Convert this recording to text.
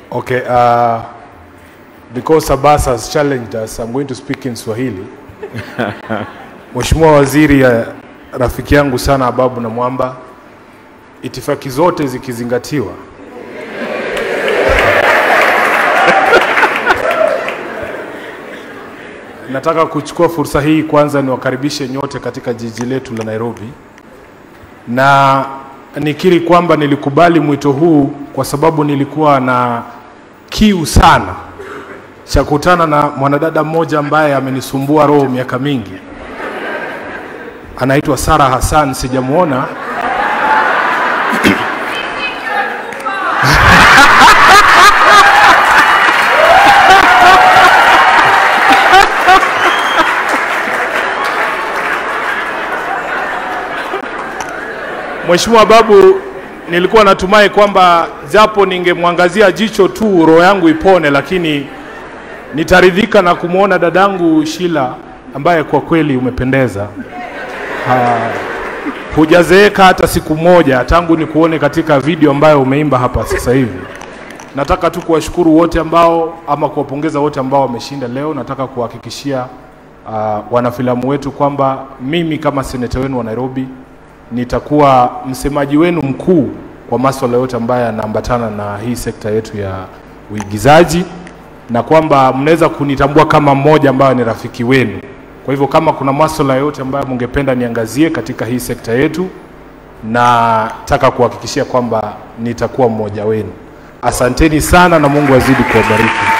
Okay, uh, because Abbas has challenged us, I'm going to speak in Swahili. Mheshimiwa Waziri, uh, rafiki yangu sana Ababu na Mwamba, itifaki zote zikizingatiwa, nataka kuchukua fursa hii kwanza niwakaribishe nyote katika jiji letu la Nairobi, na nikiri kwamba nilikubali mwito huu kwa sababu nilikuwa na kiu sana cha kutana na mwanadada mmoja ambaye amenisumbua roho miaka mingi. Anaitwa Sara Hassan, sijamwona Mheshimiwa Babu, nilikuwa natumai kwamba japo ningemwangazia jicho tu roho yangu ipone, lakini nitaridhika na kumwona dadangu Shila ambaye kwa kweli umependeza. Ha, hujazeeka hata siku moja tangu nikuone katika video ambayo umeimba hapa sasa hivi. Nataka tu kuwashukuru wote ambao ama kuwapongeza wote ambao wameshinda leo. Nataka kuwahakikishia uh, wanafilamu wetu kwamba mimi kama seneta wenu wa Nairobi nitakuwa msemaji wenu mkuu kwa masuala yote ambayo yanaambatana na hii sekta yetu ya uigizaji, na kwamba mnaweza kunitambua kama mmoja ambayo ni rafiki wenu. Kwa hivyo kama kuna masuala yote ambayo mungependa niangazie katika hii sekta yetu, nataka kuhakikishia kwamba nitakuwa mmoja wenu. Asanteni sana na Mungu azidi kuwabariki.